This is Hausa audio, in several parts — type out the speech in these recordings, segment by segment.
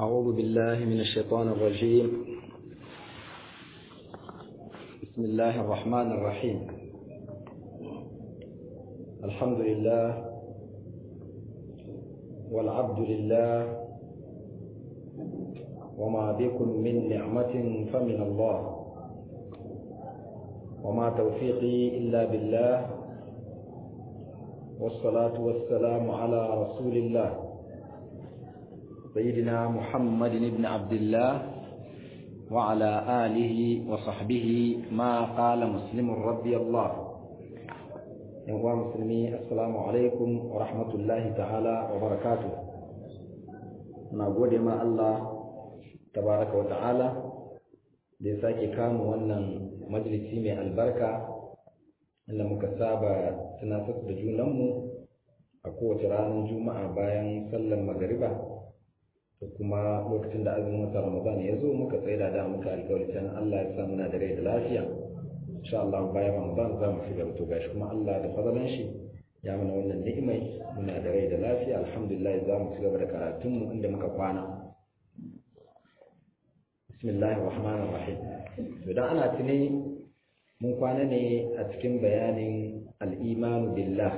أعوذ بالله من الشيطان الرجيم بسم الله الرحمن الرحيم الحمد لله والعبد لله وما بكم من نعمة فمن الله وما توفيقي إلا بالله والصلاة والسلام على رسول الله سيدنا محمد بن عبد الله وعلى آله وصحبه ما قال مسلم رضي الله إخوان مسلمي السلام عليكم ورحمة الله تعالى وبركاته نقول ما الله تبارك وتعالى da ya sake kama wannan majalisi mai albarka inda muka saba tunatar da junanmu a kowace ranar juma'a bayan sallar magariba da kuma lokacin da azumin wata ramadan ya zo muka tsaida da muka alkawari can Allah ya sa muna da rai da lafiya insha Allah bayan ramadan za mu ci gaba to gashi kuma Allah da fadalan shi ya mana wannan ni'imai muna da rai da lafiya alhamdulillah za mu ci gaba da karatunmu inda muka kwana bismillahir rahmanir rahim idan ana tuni mun kwana ne a cikin bayanin al-imanu billah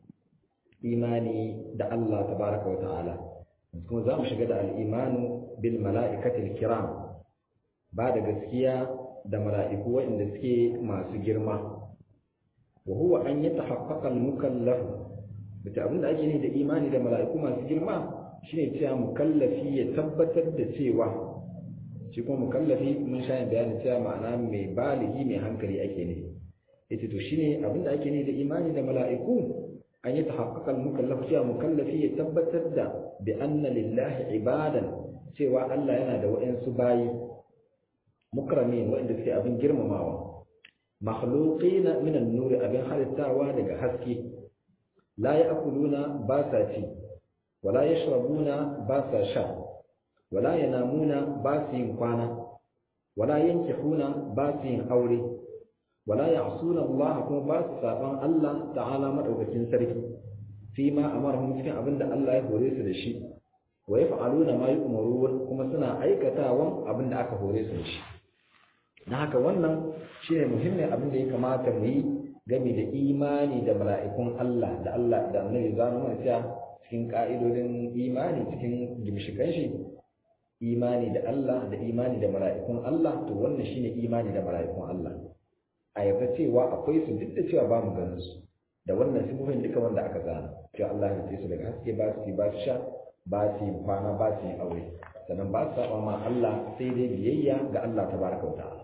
imani da Allah tabaraka wa ta'ala kuma za mu shiga da al'imanu bil mala'ikatil kiram ba da gaskiya da mala'iku waɗanda suke masu girma wa huwa an yi ta haƙaƙal mukallafu bata abinda ake ne da imani da mala'iku masu girma shine cewa mukallafi ya tabbatar da cewa shi kuma mukallafi mun sha bayanin cewa ma'ana mai baligi mai hankali ake ne yace to shine abinda ake ne da imani da mala'iku an yi tahaqqaqal mukallaf cewa mukallafi ya tabbatar da bi anna lillahi ibadan cewa Allah yana da waɗansu bayi mukramin waɗanda suke abin girmamawa makhluqina min an-nur abin halittawa daga haske la ya'kuluna ba sa ci wala yashrabuna ba sa sha wala yanamuna ba su yin kwana wala yankihuna ba su yin aure wala ya'suna Allah kuma ba su saban Allah ta'ala madaukakin sarki fi ma amarhum cikin abinda Allah ya hore su da shi wa yaf'aluna ma yu'marun kuma suna aikatawan abinda aka hore su da shi na haka wannan shine muhimmin abin da ya kamata mu yi game da imani da mala'ikun Allah da Allah da Annabi zanu mana cewa cikin ka'idodin imani cikin gimshikan shi imani da Allah da imani da mala'ikun Allah to wannan shine imani da mala'ikun Allah a yarda cewa akwai su duk da cewa ba mu ganin su da wannan sifofin duka wanda aka zana cewa Allah ya su daga haske ba su ba su sha ba su kwana ba su aure sannan ba su saba ma Allah sai dai biyayya ga Allah tabaraka wa ta'ala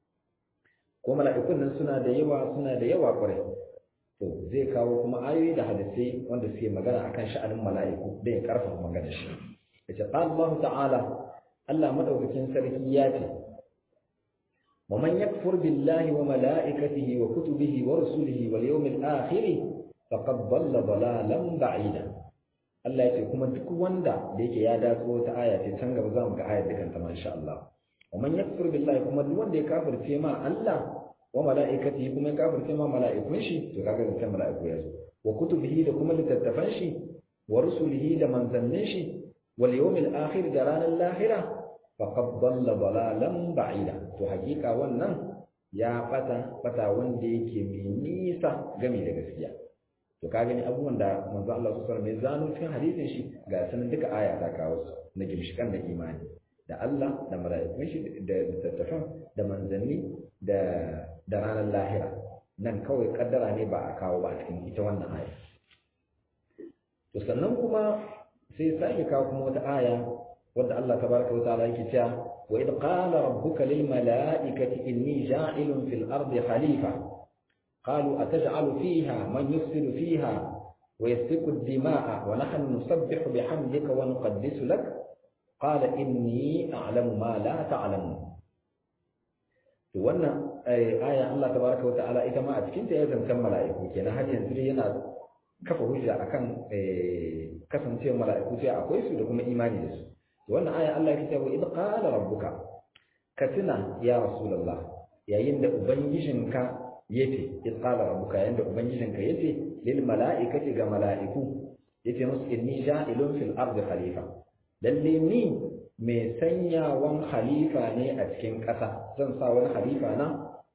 ko mala'ikun nan suna da yawa suna da yawa kwarai to zai kawo kuma ayoyi da hadisai wanda suke magana akan sha'anin mala'iku da ya karfafa magana shi yace Allah ta'ala Allah madaukakin sarki ya ce ومن يكفر بالله وملائكته وكتبه ورسله واليوم الآخر فقد ضل ضلالا بعيدا Allah ya ce kuma duk wanda da yake ya datso wata aya ce can gaba za mu ga ayar dukan ta insha Allah wa man yakfur billahi kuma duk wanda ya kafirce ma Allah wa malaikatihi kuma ya kafirce ma mala'ikun shi to kaga da mala'iku ya zo wa kutubihi da kuma littattafan shi wa rusulihi da manzannin shi wal yawmil akhir da ranar lahira faqad dalla dalalan ba'ida to hakika wannan ya fata fata wanda yake mai nisa game da gaskiya to ka gani abubuwan da manzo Allah sallallahu alaihi wasallam ya zano cikin hadisin shi ga sanan duka aya ta kawo su na gimshikan da imani da Allah da mala'ikun shi da littattafan da manzanni da da ranar lahira nan kawai kaddara ne ba a kawo ba a cikin ita wannan aya to sannan kuma sai sake kawo kuma wata aya wadda Allah tabaraka wa ta'ala yake cewa wa id qala rabbuka lil mala'ikati inni ja'ilun fil ardi khalifa qalu ataj'alu fiha man yufsidu fiha wa yasfiku ad-dima'a wa nahnu nusabbihu bihamdika wa nuqaddisu lak qala inni a'lamu ma la ta'lamun to wannan aya Allah tabaraka wa ta'ala ita ma a cikin ta ya zancan mala'iku kenan har yanzu yana kafa hujja akan kasancewar mala'iku sai akwai su da kuma imani da su wannan aya Allah ya ce wa idh qala rabbuka ka tuna ya rasulullah yayin da ubangijinka yace idh qala rabbuka yayin da ubangijinka yace lil mala'ikati ga mala'iku yace musu inni ja'ilun fil ardi khalifa lalle ni mai sanyawan khalifa ne a cikin ƙasa zan sa wani khalifa na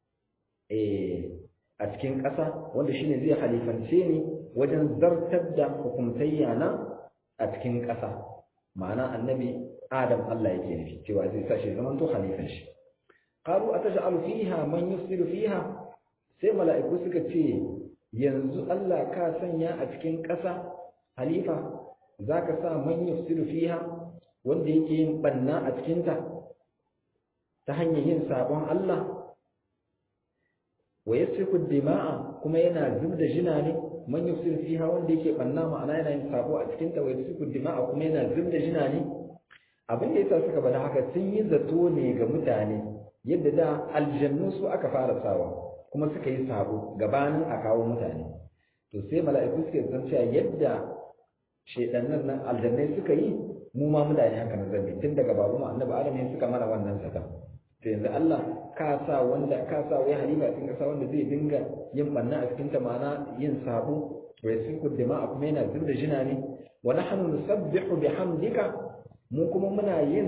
a cikin ƙasa wanda shine zai halifance ni wajen zartar da hukumtayya na a cikin ƙasa ma'ana annabi adam Allah yake nufi cewa zai sa shi zaman to halifan shi qalu ataj'alu fiha man yufsidu fiha sai mala'iku suka ce yanzu Allah ka sanya a cikin ƙasa halifa zaka sa man yufsidu fiha wanda yake yin banna a cikin ta ta hanyar yin sabon Allah wa yasfiku dima'a kuma yana zubda jina ne man yufsidu fiha wanda yake banna ma'ana yana yin sabo a cikin ta wa yasfiku dima'a kuma yana zubda jina ne abin da yasa suka bada haka sun yi zato ne ga mutane yadda da aljannu su aka fara sawa kuma suka yi sabo gabanin a kawo mutane to sai mala'iku suke zan cewa yadda shedannan nan aljannai suka yi mu ma mutane haka na zambi tun daga babu mu annabi adam ne suka mana wannan zata to yanzu Allah ka sa wanda ka sa wai halima cikin kasa wanda zai dinga yin banna a cikin ta ma'ana yin sabo wa yasiku dima'a kuma yana zubda jina ne wa nahnu nusabbihu bihamdika mu kuma muna yin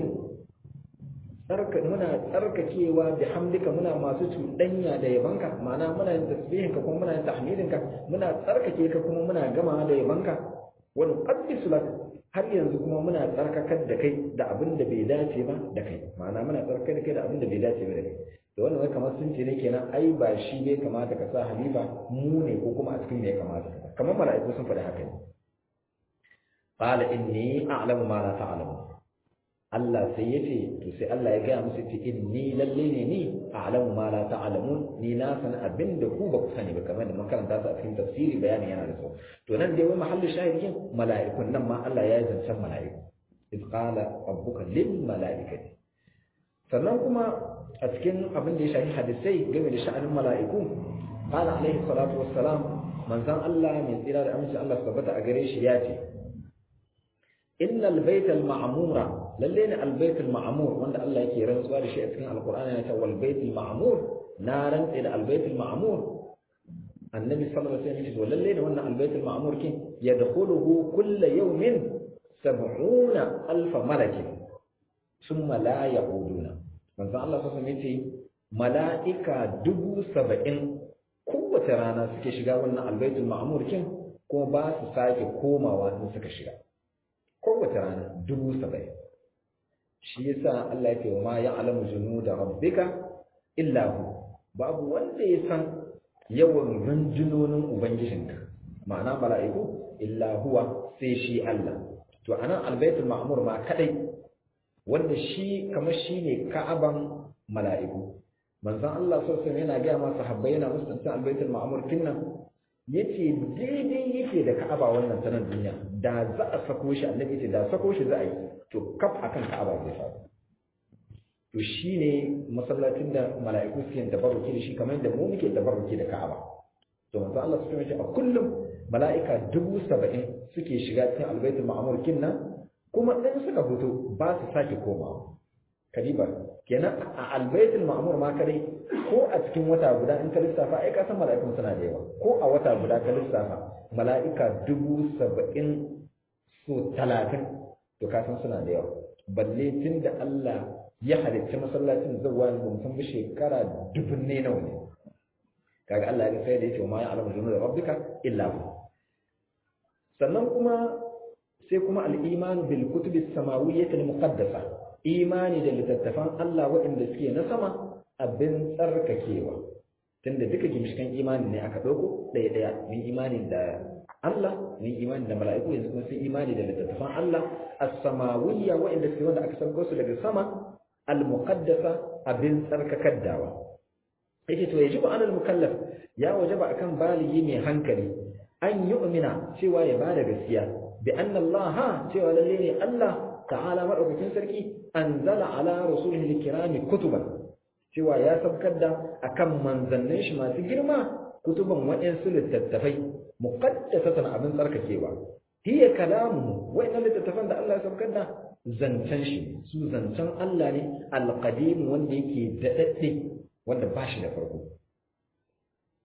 tsarka muna tsarkakewa da hamdika muna masu cuɗanya da yabanka ma'ana muna yin tasbihin ka kuma muna yin tahmidin ka muna tsarkake ka kuma muna gama da yabanka wa nuqaddisu lak har yanzu kuma muna tsarkakar da kai da abin da bai dace ba da kai ma'ana muna tsarkakar da kai da abin da bai dace ba da kai da wannan wai kamar sun ce ne kenan ai ba shi bai kamata ka sa halifa mu ne ko kuma a cikin me ya kamata kamar mala'iku sun faɗi haka ne qala inni a'lamu ma la ta'lamu Allah sai ya ce to sai Allah ya gaya musu ce inni lalle ne ni a'lamu ma la ta'lamun ni na san abin da ku ba ku sani ba kamar da mun karanta su a cikin tafsiri bayanin yana da so to nan dai wai mahallin shahidin mala'ikun nan ma Allah ya zancen mala'iku iz qala rabbuka lil mala'ikati sannan kuma a cikin abin da ya shafi hadisai game da sha'anin mala'iku qala alaihi salatu wassalam manzon Allah mai tsira da aminci Allah tabbata a gare shi ya ce innal baital ma'mura lalle ne albaitul ma'mur wanda Allah yake rantsuwa da shi a cikin alqur'ani yana cewa wal baitul ma'mur na rantsa da albaitul ma'mur annabi sallallahu alaihi wasallam lalle ne wannan albaitul ma'mur kin yadkhuluhu kullu yawmin 70 alf malaki thumma la yaquduna manzo Allah sallallahu alaihi wasallam mala'ika dubu saba'in kowace rana suke shiga wannan albaitul ma'mur kin kuma ba su sake komawa in suka shiga kowace rana dubu saba'in shi yasa Allah ya ce wa ma ya'lamu junuda rabbika illa hu babu wanda ya san yawan rundunonin ubangijinka ma'ana mala'iku illa huwa sai shi Allah to anan albaitul ma'mur ma kadai wanda shi kamar shine ka'aban mala'iku manzon Allah sallallahu alaihi yana ga ma sahabbai yana musu tantan albaitul ma'mur kinnan yace daidai yake da Ka'aba wannan sanan duniya da za a sako shi annabi yace da sako shi za a yi to kaf akan Ka'aba zai faru to shine masallacin da mala'iku suke tabarruki da shi kamar yadda mu muke tabarruki da Ka'aba to manzo Allah su ce a kullum mala'ika dubu saba'in suke shiga cikin albaitul ma'mur kinnan kuma in suka fito ba su sake komawa kadiba kenan a albaitul ma'mur ma kadai ko a cikin wata guda in ka lissafa ai ka san mala'ikun suna da yawa ko a wata guda ka lissafa mala'ika dubu saba'in so talatin to ka san suna da yawa balle tun da Allah ya halicci masallacin zawwa ne mun san bi shekara dubun ne nawa ne kaga Allah ya sai da yake ma ya alamu junuda rabbika illa hu sannan kuma sai kuma al-iman bil kutubi samawiyyah al-muqaddasa imani da littattafan Allah waɗanda suke na sama abin tsarkakewa tunda duka gimshikan imani ne aka ɗauko ɗaya ɗaya mun imani da Allah mun imani da mala'iku yanzu kuma sun imani da littattafan Allah as-samawiyya waɗanda suke wanda aka sauko su daga sama al-muqaddasa abin tsarkakar dawa yake to yajibu alal mukallaf ya wajaba akan baligi mai hankali an yu'mina cewa ya bada gaskiya bi anna Allah cewa lalle ne Allah ta'ala madaukakin sarki anzala ala rasulihi alkirami kutuban cewa ya sabkar da akan manzannin shi masu girma kutuban waɗansu littattafai muqaddasatan abin tsarkakewa hiya kalamu wa'annan littattafan da Allah ya sabkar da zancen shi su zancen Allah ne alqadim wanda yake daɗaɗɗe wanda ba shi da farko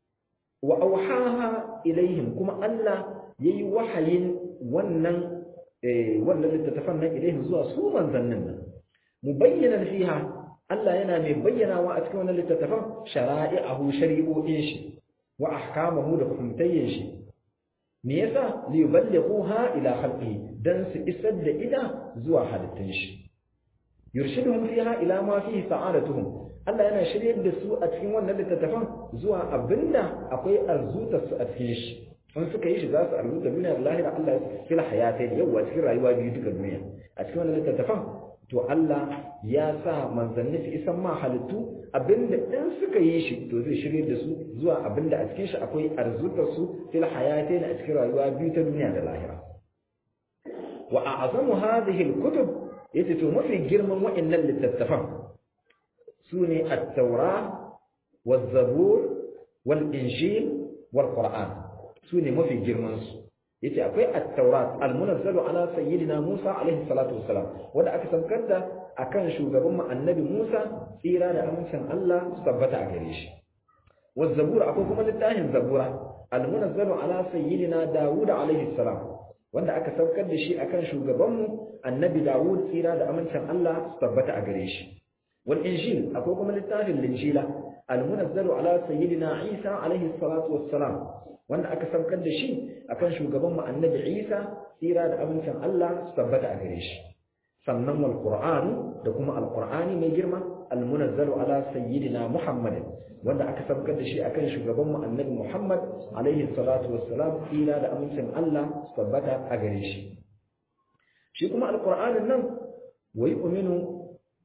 wa auhaha ilaihim kuma Allah yayi wahayin wannan eh wannan littattafan nan ilaihi zuwa su manzannin nan mubayyanan fiha Allah yana mai bayyanawa a cikin wannan littattafan shara'i'ahu shari'o'in shi wa ahkamahu da hukumtayyin shi me yasa li yuballighuha ila khalqihi dan su isar da ida zuwa halittun shi yurshiduhum fiha ila ma fihi sa'adatuhum Allah yana shiryar da su a cikin wannan littattafan zuwa abinda akwai arzutar su a cikin shi in suka yi shi za su arzuta duniya da lahira Allah ya fil hayatai yau a cikin rayuwa biyu duka duniya a cikin wannan littattafan to Allah ya sa manzanni su isan ma halittu abinda in suka yi shi to zai shirye da su zuwa abinda a cikin shi akwai arzutar su fil hayatai a cikin rayuwa biyu ta duniya da lahira wa a'zamu hadhihi al-kutub yace to mafi girman wa'annan littattafan sune at-taura waz-zabur wal-injil wal-qur'an sune mafi girman su yace akwai at-taurat al-munazzalu ala sayyidina Musa alaihi salatu wassalam wanda aka saukar da akan shugaban mu annabi Musa tsira da amincin Allah su tabbata a gare shi waz-zabur akwai kuma littafin zabura al-munazzalu ala sayyidina Dawud alaihi salam wanda aka saukar da shi akan shugaban mu annabi Dawud tsira da amincin Allah su tabbata a gare shi wal injil akwai kuma littafin linjila al-munazzalu ala sayyidina Isa alaihi salatu wassalam wanda aka saukar da shi akan shugaban mu annabi Isa tsira da amincin Allah su tabbata a gare shi sannan wal qur'an da kuma al-qur'ani mai girma al-munazzalu ala sayyidina Muhammad wanda aka saukar da shi akan shugaban mu annabi Muhammad alaihi salatu wassalam tsira da amincin Allah su tabbata a gare shi shi kuma al-qur'anin nan wai uminu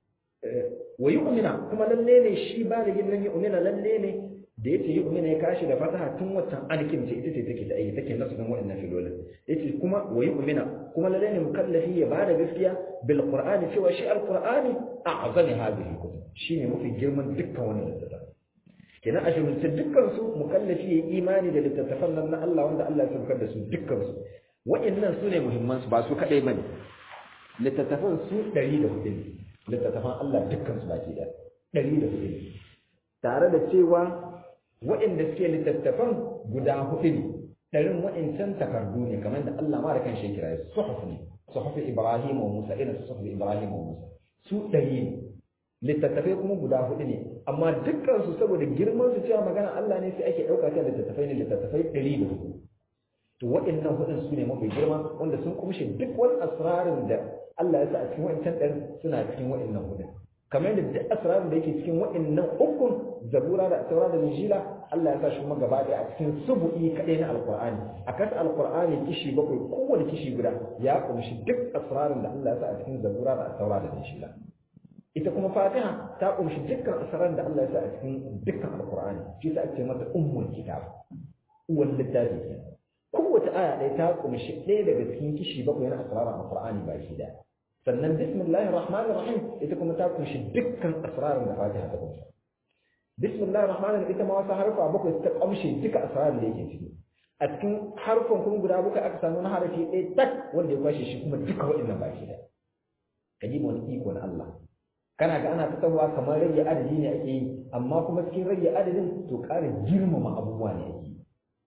wai umina kuma lalle ne shi ba da yin nan yi umina lalle ne da yace yi umina ya kashi da fataha tun watan alkin ce ita ce take da ayi take nasu dan wa'annan filolin yace kuma wayi umina kuma lalle ne mukallafi ya bada gaskiya bil qur'ani cewa shi al qur'ani a'zami hadhihi kutub shine mafi girman dukkan wannan littattafan kenan a shirunce dukkan su mukallafi ya imani da littattafan nan na Allah wanda Allah ya saukar da su dukkan su wa'annan su ne muhimman su ba su kadai bane littattafan su 104 ne littattafan Allah dukkan su baki da 104 ne tare da cewa waɗanda suke littattafan guda hudu ne ɗarin waɗancan takardu ne kamar da Allah ma da kan shi kira su suhuf ne suhuf Ibrahim wa Musa irin su suhuf Ibrahim wa Musa su ɗari ne littattafai kuma guda hudu ne amma dukkan su saboda girman su cewa magana Allah ne sai ake ɗauka ta littattafai ne littattafai ɗari da hudu to waɗannan hudun su ne mafi girma wanda sun kumshe duk wani asrarin da Allah ya sa a cikin wancan ɗarin suna cikin waɗannan hudun kamar yadda duk asrarin da yake cikin waɗannan ukun zabura da taura da injila Allah ya sa shi kuma gaba ɗaya a cikin subu'i kaɗai na alqur'ani a kasa alqur'ani kishi bakwai kowane kishi guda ya kumshi duk asrarin da Allah ya sa a cikin zabura da taura da injila ita kuma fatiha ta kumshi dukkan asrarin da Allah ya sa a cikin dukkan alqur'ani shi sa ake mata ummul kitab uwan littafi kenan kowace aya ɗaya ta kumshi ɗaya daga cikin kishi bakwai na asrarin alqur'ani baki ɗaya sannan bismillahir rahmanir rahim ita kuma ta kunshi dukkan asrarin da Fatiha ta kunshi bismillahir rahmanir rahim ita ma wasu harfa bakwai ta kamshe duka asrarin da yake ciki a cikin harfan kuma guda bakwai aka samu na harafi ɗaya tak wanda ya kwashe shi kuma duka waɗannan baki da ka ji wani iko na Allah kana ga ana fitowa kamar rage adadi ne ake yi amma kuma cikin rage adadin to ƙara girmama abubuwa ne ake yi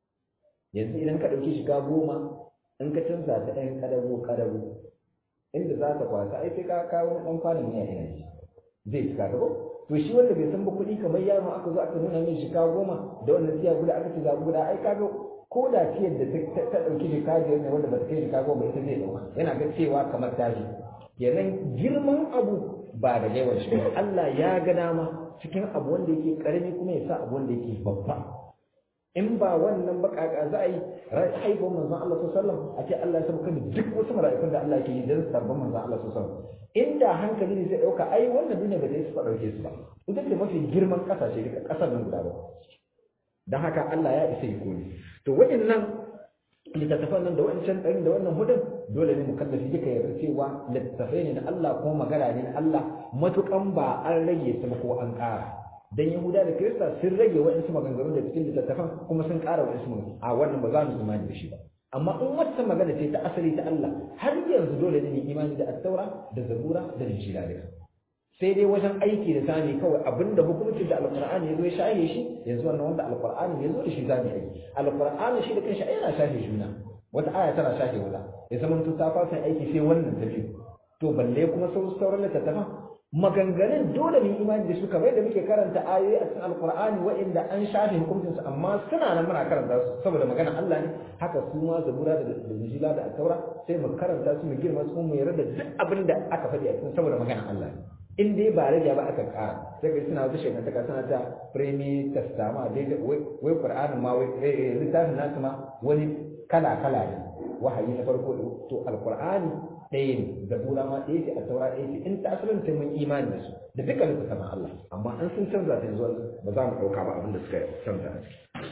yanzu idan ka ɗauki shiga goma in ka canza ta ɗayan ƙadago ƙadago inda za ka kwasa ai sai ka kawo ɗan kwanan miya ina shi zai cika ka ko to shi wanda bai san ba kuɗi kamar yaro aka zo aka nuna min shika goma da wannan tiya guda aka ce za guda ai kaga ko da tiyar da ta ɗauki shika biyar ne wanda ba ta kai shika goma ita zai ɗauka yana ga cewa kamar tashi kenan girman abu ba da yawan shi Allah ya ga dama cikin abu wanda yake karami kuma ya sa abu wanda yake babba in ba wannan bakaka za a yi haifar manzon Allah sallallahu alaihi wasallam a ce Allah ya sauka da duk wasu mala'ikun da Allah ke yi don sabon manzon Allah sallallahu alaihi wasallam inda hankali ne zai dauka ai wannan duniya ba zai su dauke su ba ita ce mafi girman kasashe duka kasar nan guda ba dan haka Allah ya isa iko ne to waɗannan littattafan nan da wancan ɗarin da wannan hudun dole ne mukallafi duka yarda cewa littattafai ne na Allah ko magana ne na Allah matukan ba an rage su ko an ƙara dan yahuda da kirista sun rage waɗansu maganganu da cikin littattafan kuma sun ƙara waɗansu maganganu a wannan ba za mu imani da shi ba amma in wata magana ce ta asali ta Allah har yanzu dole ne mu imani da attaura da zabura da injila duka sai dai wajen aiki da sani kawai abinda hukuncin da alqur'ani ya zo ya shahe shi yanzu wannan wanda alqur'ani ya zo da shi zamu aiki alqur'ani shi da kanshi ai yana shahe juna wata aya tana shafe wata ya zama to ta fasa aiki sai wannan ta biyu to balle kuma sauran littattafan maganganun dole mu imani da su kamar da muke karanta ayoyi a cikin alkur'ani waɗanda an shafe hukuncin su amma suna nan muna karanta su saboda magana Allah ne haka su ma zabura da injila da taura sai mu karanta su mu girma su mu yarda da duk abin da aka faɗi a cikin saboda magana Allah ne in dai ba rage ba aka ƙara sai kai suna wata shekara suna ta premi testama dai wai qur'anin ma wai littafin nasu ma wani kala kala ne wahayi na farko to alkur'ani ɗaya ne zabura ma ɗaya ce a taura ɗaya ce in ta asalin sai mun imani da su da dukkan su sama Allah amma an sun canza ta yanzu ba za mu ɗauka ba abin da suka canza a ciki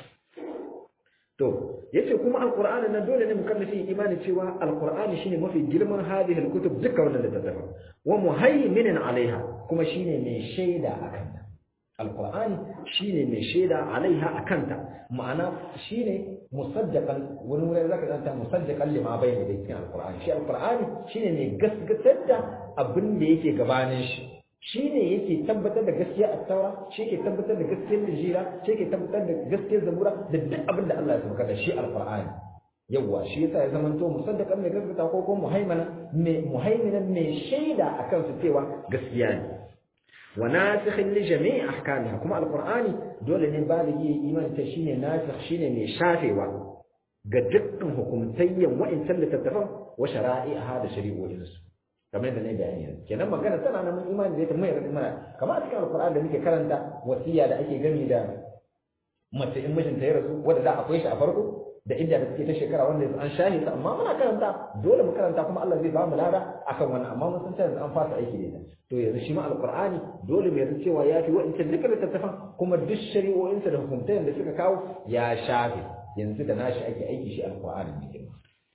to yace kuma alqur'ani nan dole ne mu kan fi imani cewa alqur'ani shine mafi girman hadhihi alkutub dukkan wannan littattafan wa muhaiminan alaiha kuma shine mai shaida akan ta alqur'ani shine mai shaida alaiha akan ta ma'ana shine musaddaqan wani wurin zaka zanta musaddaqan lima bayna da cikin alqur'ani shi alqur'ani shine mai gaskatar da abin da yake gabanin shi shine yake tabbatar da gaskiya a taura shi yake tabbatar da gaskiyar injila shi yake tabbatar da gaskiyar zabura da duk abin da Allah ya saka da shi alqur'ani yawa shi yasa ya zama to musaddaqan mai gaskata ko ko muhaimana mai muhaiminan mai shaida akan su cewa gaskiya ne wa nasikhin li jami'i ahkamiha kuma alqur'ani dole ne baligi imani ta shine nasikh shine mai shafewa ga dukkan hukumtayyan wa'insan littattafan wa shara'i'a da shari'o'insu kamar da na bayani yanzu kenan magana tana nan mun imani da ita mai radi mana kamar a cikin alqur'ani da muke karanta wasiya da ake gami da mace in mijinta ya rasu wanda da akwai shi a farko da inda da suke ta shekara wanda yanzu an shahi ta amma muna karanta dole mu karanta kuma Allah zai ba mu lada akan wannan amma mun san ta yanzu an fasa aiki da ita to yanzu shi ma alqur'ani dole mu yarda cewa ya fi wa'incan dukkan littattafan kuma duk shari'o'insa da hukuntayen da suka kawo ya shafe yanzu da nashi ake aiki shi alqur'ani ne kenan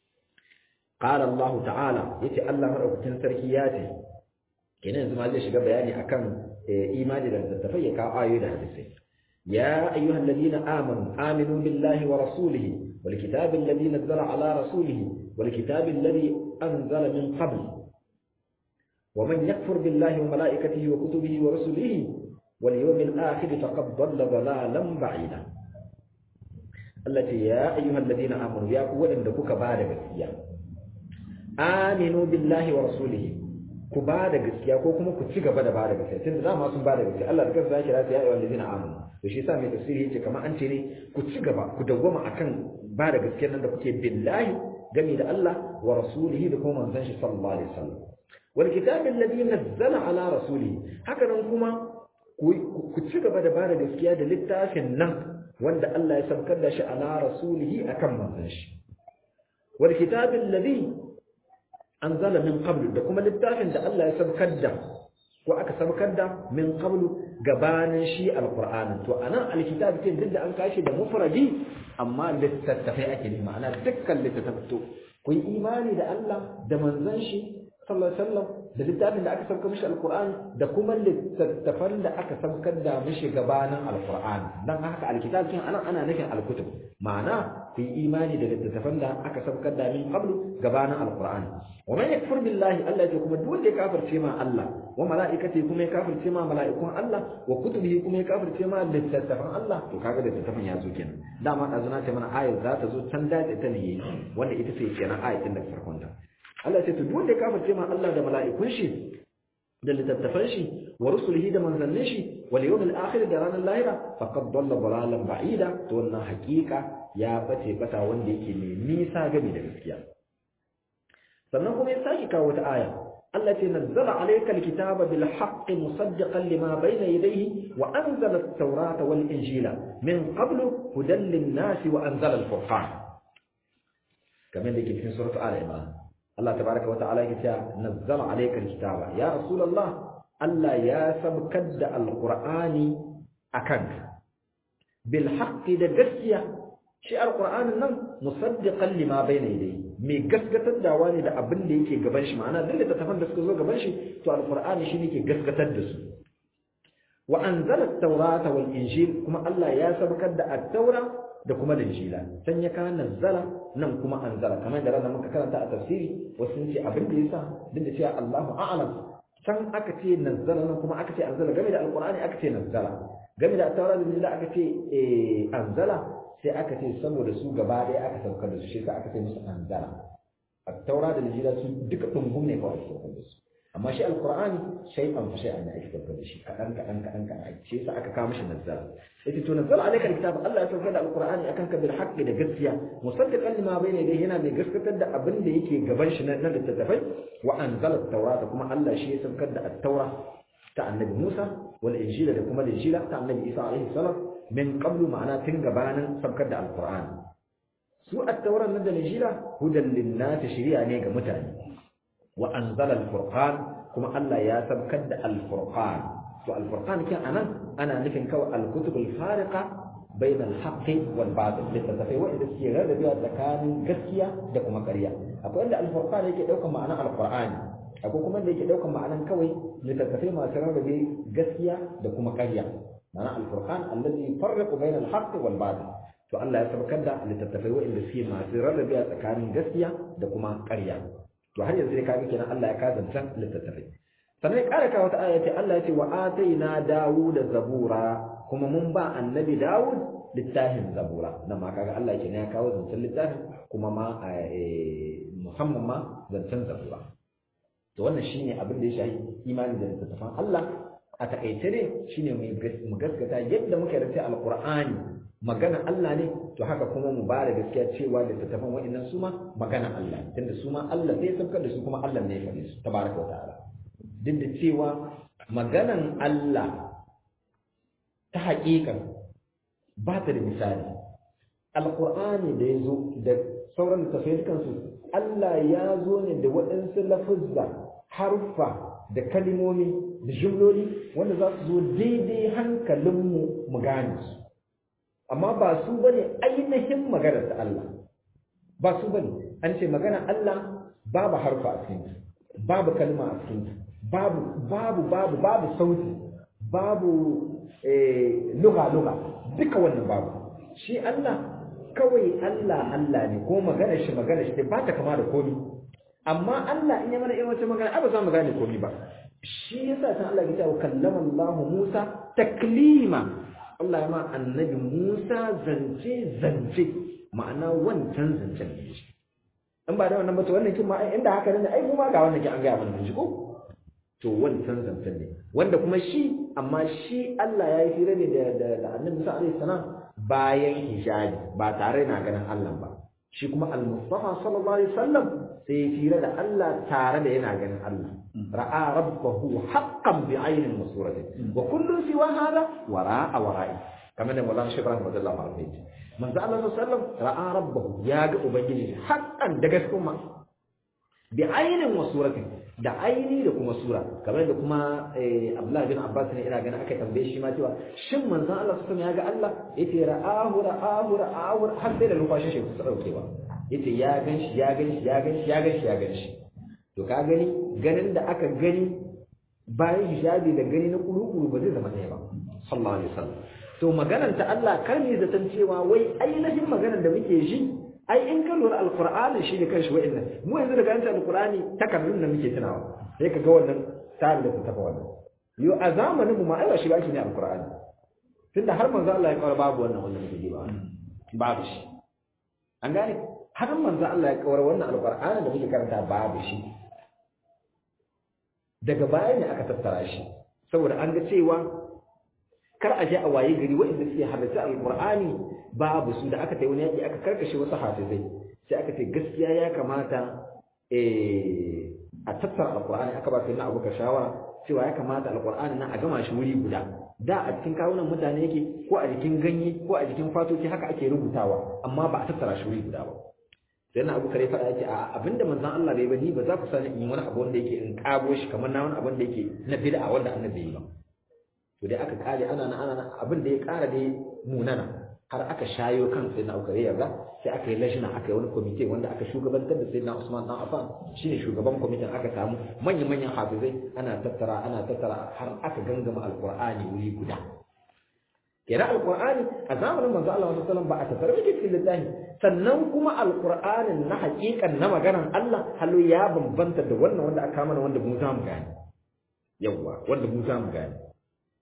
قال الله تعالى يتي الله مدaukakin sarki ya ce kenan yanzu ma zai shiga bayani akan imani da tattafai ya kawo ayoyi da hadisai ya ayyuhal ladina amanu aminu billahi wa rasulihi wal kitabi alladhi nazzala ala rasulihi wal kitabi alladhi anzala min qabl wa man yakfur billahi wa malaikatihi wa kutubihi wa rusulihi wal yawmil akhir faqad dhalla dhalalan ba'ida allati ya ayyuhal ladina amanu ya ku wadanda kuka bada gaskiya aminu billahi wa rasulihi ku ba da gaskiya ko kuma ku ci gaba da ba da gaskiya tunda dama sun ba da gaskiya Allah da kansa ya kira su ya ayyuhal ladina amanu to shi yasa mai tafsiri yace kamar an ce ne ku ci gaba ku dawwama akan ba da gaskiya nan da kuke billahi gami da Allah wa rasulihi da kuma manzon shi sallallahu alaihi wasallam wal kitabi alladhi nazzala ala rasulihi haka nan kuma ku ci gaba da ba da gaskiya da littafin nan wanda Allah ya sabkar da shi ala rasulihi akan manzon shi wal kitabi alladhi anzala min qablu da kuma littafin da Allah ya sabkar da ko aka sabkar da min qablu gabanin shi alqur'anin to anan alkitab din duk da an kashi da mufradi amma littattafai ake ne ma'ana dukkan littattafai to ku yi imani da Allah da manzon shi sallallahu alaihi wasallam da littafin da aka sabkar mishi alqur'ani da kuma littattafan da aka sabkar da mishi gabanin alqur'ani dan haka alkitab kin anan ana nufin alkutub ma'ana ku yi imani da littattafan da aka sabkar da min qablu gabanin alqur'ani wa man yakfur billahi Allah ya kuma duk wanda ya kafirce ma Allah wa malaikati kuma ya kafirce ma malaikun Allah wa kutubihi kuma ya kafirce ma littattafan Allah to kaga littattafan ya zo kenan dama azuna ce mana ayat za ta zo can dace ta ne wanda ita ce kenan ayatin da farkon ta Allah ce to duk wanda ya kafirce ma Allah da mala'ikun shi da littattafan shi wa rusulihi da manzannin shi wal yawmil akhir da ranar lahira faqad dalla dalalan ba'ida to wannan hakika ya bace bata wanda yake mai nisa game da gaskiya sannan kuma ya saki kawo wata aya Allah ce nazzala alayka alkitaba bil haqqi musaddiqan lima bayna yadayhi wa anzala at-taurata wal injila min qablu hudan lin-nasi wa anzala al-furqan kamar da ke cikin suratu al-imran Allah tabaraka wa ta'ala yake cewa nazzala alayka alkitaba ya rasulullah Allah ya sabkar da alqur'ani akan bil haqqi da gaskiya shi alqur'anin nan musaddiqan lima bayna yadayhi mai gaskatar da wani da abin da yake gaban shi ma'ana duk littattafan da suka zo gaban shi to alqur'ani shi ne ke gaskatar da su wa anzala at-taurata wal injil kuma Allah ya sabkar da at-taura da kuma injila san ya kana nazzala nan kuma anzala kamar da ranar muka karanta a tafsiri wasu sun ce abin da yasa duk da cewa Allahu a'lam can aka ce nazzala nan kuma aka ce anzala game da alqur'ani aka ce nazzala game da at-taura da injila aka ce anzala sai aka ce saboda su gaba ɗaya aka saukar da su shi sa aka ce musu anzala at-taura da injila su duka dungum ne kawai saukar da su amma shi alqur'ani shay'an fa shay'an ne ake saukar da shi kadan kadan kadan kadan shi sa aka kawo mishi nazzala yace to nazzala alayka alkitab Allah ya saukar da alqur'ani akan ka bil haqqi da gaskiya musaddiqan lima bayna yadayhi yana mai gaskatar da abin da yake gaban shi na littattafai wa anzala at-taurata kuma Allah shi ya saukar da at-taura ta annabi Musa wal injila da kuma injila ta annabi Isa alaihi salam min qablu ma'ana tun gabanin saukar da alqur'ani su at-tauran nan da injila hudan lin-nasi shari'a ne ga mutane wa anzala al-furqan kuma Allah ya saukar da al-furqan to al-furqan kin anan ana nufin kawai al-kutub al-fariqa bayna al-haqqi wal batil littattafai wanda suke rarrabewa tsakanin gaskiya da kuma ƙarya akwai wanda al-furqan yake daukar ma'anar al-qur'ani akwai kuma da yake daukar ma'anar kawai littattafai masu rarrabe gaskiya da kuma ƙarya ma'ana al-furqan allazi farraqu bayna al-haqqi wal batil to Allah ya saukar da littattafai wanda suke masu rarrabewa tsakanin gaskiya da kuma ƙarya to har yanzu dai kaga kenan Allah ya kazanta littattafai sannan ya ƙara kawo wata aya ce Allah ya ce wa ataina Dawud zabura kuma mun ba annabi Dawud littafin zabura nan ma kaga Allah kenan ya kawo zancen littafin kuma ma musamman ma zancen zabura to wannan shine abin da ya shahi imani da littattafan Allah a takaice ne shine mu gaskata yadda muka yarda alqur'ani magana Allah ne to haka kuma mu ba da gaskiya cewa da tattafan wa'annan su ma magana Allah tunda su ma Allah sai sabkar da su kuma Allah ne ya faɗi su tabaraka wa ta'ala duk da cewa maganan Allah ta haƙiƙan ba ta da misali alqur'ani da ya zo da sauran tafsir kansu Allah ya zo ne da waɗansu lafuzza harfa da kalimomi da jumloli wanda za su zo daidai hankalinmu mu gane su amma ba su bane ainihin maganar ta Allah ba su bane an ce magana Allah babu harfa a cikin babu kalma a cikin babu babu babu babu sauti babu eh lugha lugha duka wannan babu shi Allah kawai Allah Allah ne ko magana shi magana shi ba ta kama da komi amma Allah in ya mana irin wata magana ba za mu gane komi ba shi yasa san Allah ya ce kallama Allah Musa taklima Allah ya ma annabi Musa zance zance ma'ana wancan zancen ne shi in ba da wannan ba to wannan kin ma inda haka ne ai kuma ga wannan kin an ga mana shi ko to wancan zancen ne wanda kuma shi amma shi Allah ya yi fira ne da da annabi Musa alaihi salam bayan hijabi ba tare na ganin Allah ba shi kuma al-Mustafa sallallahu alaihi wasallam sai ya fira da Allah tare da yana ganin Allah ra'a rabbahu haqqan bi aynin masuratin wa kullu siwa hada wara'a wara'i kamar da Maulana Sheikh Ibrahim radiyallahu anhu manzo Allah sallallahu alaihi wasallam ra'a rabbahu ya ga ubangiji haqqan da gaskiya bi aynin masuratin da aini da kuma sura kamar da kuma Abdullah bin Abbas ne ina ganin aka tambaye shi ma cewa shin manzon Allah sallallahu alaihi wasallam ya ga Allah yace ra'ahu ra'ahu ra'ahu har sai da numfashin shi kusa daukewa yace ya ganshi ya ganshi ya ganshi ya ganshi ya ganshi to ka gani ganin da aka gani bayan hijabi da gani na kuru ba zai zama ɗaya ba sallallahu alaihi wasallam to maganar ta Allah kar ne zaton cewa wai ainihin maganar da muke shi ai in ka lura alqur'ani shi ne kanshi wa'annan mu yanzu daga an alqur'ani takardun da muke tunawa sai ka ga wannan tsarin da ta tafa wannan yo a zamanin mu ma ai ba shi ba shi ne alqur'ani tunda har manzo Allah ya kawar babu wannan wannan muke ba babu shi an gane har manzo Allah ya kawar wannan alqur'ani da muke karanta babu shi daga baya ne aka tattara shi saboda an ga cewa kar a je a waye gari waɗanda suke halarci alqur'ani babu su da aka tayi wani yaki aka karkashe wasu hafizai sai aka ce gaskiya ya kamata a tattara alqur'ani aka ba sai na abuka shawara cewa ya kamata alqur'ani nan a gama shi wuri guda da a cikin kawunan mutane yake ko a jikin ganye ko a jikin fatoci haka ake rubutawa amma ba a tattara shi wuri guda ba sai na abu kare faɗa yake a abinda manzon Allah bai ba ni ba za ku sani in wani abu wanda yake in kago shi kamar na wani abu wanda yake na bid'a wanda annabi yi ba to dai aka kare ana na ana abin da ya kara dai munana har aka shayo kan sai na ukare yarda sai aka yi lashina aka yi wani kwamite wanda aka shugabantar da sai na Usman dan Affan shine shugaban kwamitin aka samu manyan manyan hafizai ana tattara ana tattara har aka gangama alqur'ani wuri guda kira alqur'ani a zamanin manzo Allah sallallahu alaihi wasallam ba a tattara yake cikin littafi sannan kuma alqur'anin na haƙiƙan na maganar Allah halu ya bambanta da wannan wanda aka mana wanda mu za mu gane yawa wanda mu za mu gane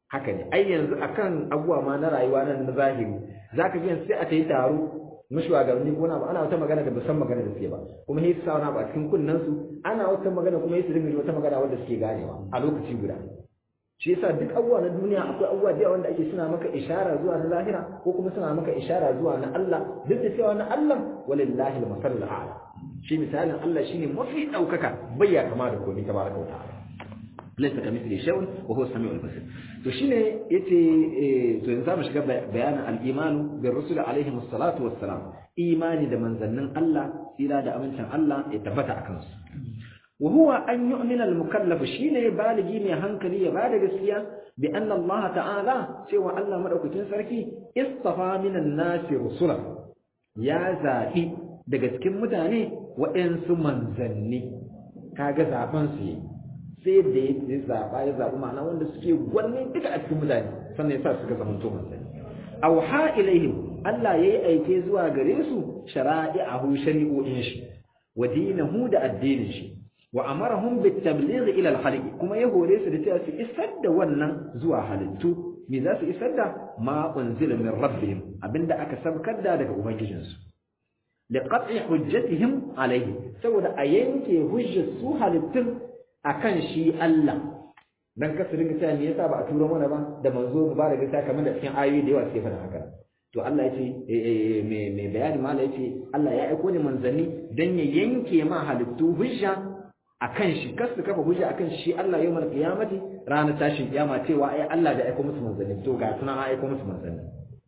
haka ne ai yanzu akan abuwa ma na rayuwa nan na zahiri zaka ji sai a tayi taro na shugabanni ko na ba ana wata magana da musan magana da suke ba kuma sai su sa wani ba cikin kunnen su ana wata magana kuma sai su dinga wata magana wanda suke ganewa a lokaci guda shi yasa duk abubuwa na duniya akwai abubuwa da wanda ake suna maka ishara zuwa na lahira ko kuma suna maka ishara zuwa na Allah duk da cewa na Allah walillahi al-masallul a'la shi misalin Allah shine mafi daukaka bai ya kama da komai tabaraka wa ta'ala laysa kamithli shay'un wa huwa as-sami'ul basir to shine yace to yanzu zamu shiga bayanin al-iman bir rusul alaihi wassalatu wassalam imani da manzannin Allah tsira da amincin Allah ya tabbata akan su wa huwa an yu'mina al-mukallaf shine baligi mai hankali ya bada gaskiya bi anna Allah ta'ala cewa Allah madaukakin sarki istafa minan nasi rusula ya zabi daga cikin mutane waɗansu manzanni kaga zaben su yi sai da ya zaɓa ya zaɓi ma'ana wanda suke gwanne duka a cikin mutane sannan ya sa suka zama to manzanni auha ilaihim Allah yayi aike zuwa gare su shara'i'ahu shari'o'in shi wa dinahu da addinin shi wa amarahum bit tabligh ila al kuma ya hore su da cewa su isar da wannan zuwa halittu me za su isar da ma unzila min rabbihim abinda aka sabkar da daga ubangijinsu liqat'i hujjatihim alaihi saboda a yanke hujjar su halittun akan shi Allah dan kasu ringa cewa me yasa ba a turo mana ba da manzo mu ba da gaskiya kamar da cikin ayoyi da yawa suke faɗa haka to Allah ya ce me me bayani mala ya ce Allah ya aiko ni manzanni dan ya yanke ma halittu hujja akan shi kasu kafa hujja akan shi Allah yawmal qiyamati ranar tashin kiyama cewa ai Allah da aiko musu manzanni to ga sunan aiko musu manzanni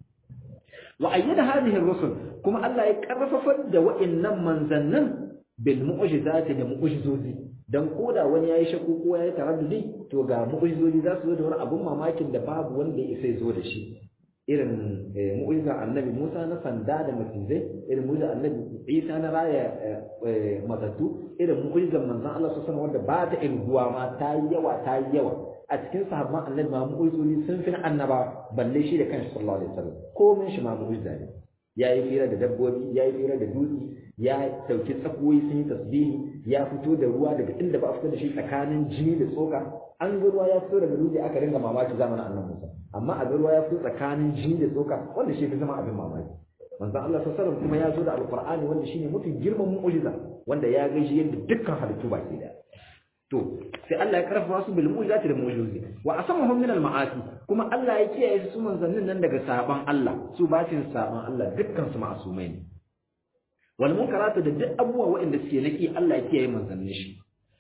wa ayyada hadhihi ar-rusul kuma Allah ya karfafa da wa'annan manzannin bil mu'jizati da mu'jizozi dan koda wani yayi shakku ko yayi taraddudi to ga mu'jizozi za su zo da wani abun mamakin da babu wanda ya sai zo da shi irin mu'jizar annabi Musa na sanda da macizai irin mu'jizar annabi Isa na raya matattu irin mu'jizar manzon Allah sallallahu alaihi wanda ba ta irguwa ma ta yi yawa ta yi yawa a cikin sahabban annabi ma mu'jizozi sun fi annaba balle shi da kanshi sallallahu alaihi wasallam komai shi ma mu'jiza ne yayi fira da dabbobi yayi fira da dutse ya dauki tsakoyi sun yi tasbihi ya fito da ruwa daga inda ba a fito da shi tsakanin jini da tsoka an ga ruwa ya fito daga dutse aka ringa mamaki zamanin annabi Musa amma a ga ruwa ya fito tsakanin jini da tsoka wanda shi fi zama abin mamaki manzon Allah sallallahu alaihi kuma ya zo da alqur'ani wanda shine mafi girman mu'jiza wanda ya gaishe yadda dukkan halittu baki daya to sai Allah ya karfafa su bil mu'jizati da mu'jizozi wa asamahum min al ma'asi kuma Allah ya kiyaye su manzannin nan daga saban Allah su ba su saban Allah dukkan su ma'asumai ne wal munkaratu da duk abubuwa waɗanda suke naki Allah ya kiyaye manzannin shi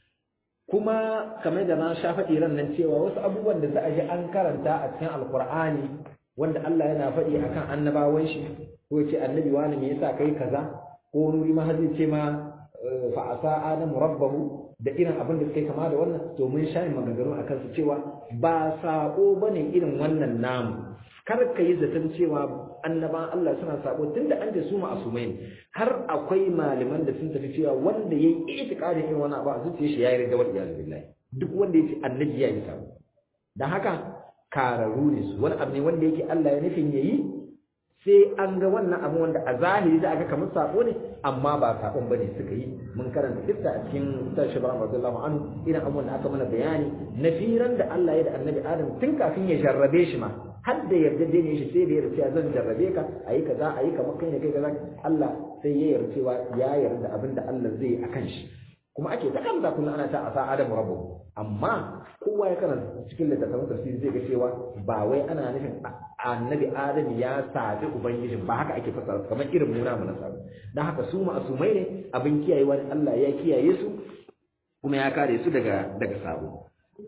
kuma kamar da na sha faɗi ran nan cewa wasu abubuwan da za a ji an karanta a cikin alkur'ani wanda Allah yana faɗi akan annabawan shi ko ya ce annabi wani me yasa kai kaza ko nuri ma zai ce ma fa asa adamu rabbahu da irin abin da suke kama da wannan to mun sha maganganu akan su cewa ba sako bane irin wannan namu kar ka yi zaton cewa annaban Allah suna sako tunda an da su ma'asumai ne har akwai malaman da sun tafi cewa wanda yayi itiqadin irin wannan abu a zuciyar shi yayi ridda wal iyaz billahi duk wanda yace annabi yayi sako dan haka kararu ne su wani abu ne wanda yake Allah ya nufin yayi sai an ga wannan abu wanda a zahiri da aka kamar sako ne amma ba sakon bane suka yi mun karanta kissa a cikin kitab Shibran radiyallahu anhu irin abubuwan da aka mana bayani na firan da Allah ya da Annabi Adam tun kafin ya jarrabe shi ma har da yarda da ne shi sai da yarda cewa zan jarrabe ka ayi kaza ayi kamar kai ne kai kaza Allah sai ya yarda cewa ya yarda abin da Allah zai yi akan shi kuma ake ta kan kullum ana ta asa Adam rabbuhu amma kowa ya karanta cikin littattafan tafsiri zai ga cewa ba wai ana nufin annabi adam ya sabi ubangijin ba haka ake fasara kamar irin muna mu na sabi dan haka su ma'asumai ne abin kiyayewa ne Allah ya kiyaye su kuma ya kare su daga daga sabo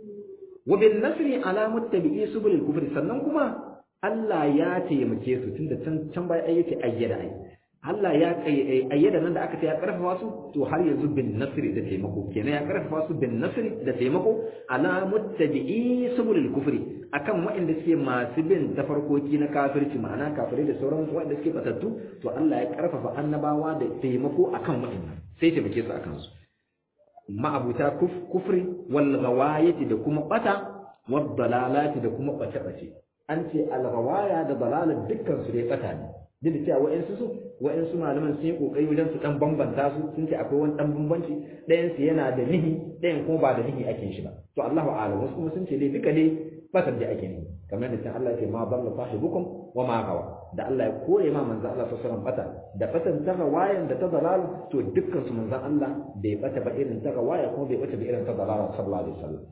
wa bin nasri ala muttabi'i subul kufri sannan kuma Allah ya taimake su tunda can can bai ayyace ayyada ai Allah ya ayyada nan da aka ce ya karfafa su to har yanzu bin nasri da taimako kenan ya karfafa su bin nasri da taimako ala muttabi'i subulul kufri akan waɗanda suke masu bin tafarkoki na kafirci ma'ana kafirai da sauran waɗanda suke batattu to Allah ya karfafa annabawa da taimako akan waɗannan sai taimake su akan su ma'abuta kufri wal ghawayati da kuma bata wad dalalati da kuma bace bace an ce al ghawaya da dalalat dukkan su dai bata ne duk da cewa wa'ansu su wa'ansu malaman sun yi kokari wajen su dan bambanta su sun ce akwai wani dan bambanci ɗayan su yana da nihi ɗayan kuma ba da nihi ake shi ba to Allahu a'lam wasu kuma sun ce dai duka dai batar da ake ne kamar da sai Allah ya ce ma dalla sahibukum wa ma gawa da Allah ya kore ma manzo Allah sallallahu alaihi wasallam bata da batan ta gawayan da ta dalal to dukkan su manzo Allah bai bata ba irin ta gawaya kuma bai bata ba irin ta dalal sallallahu alaihi wasallam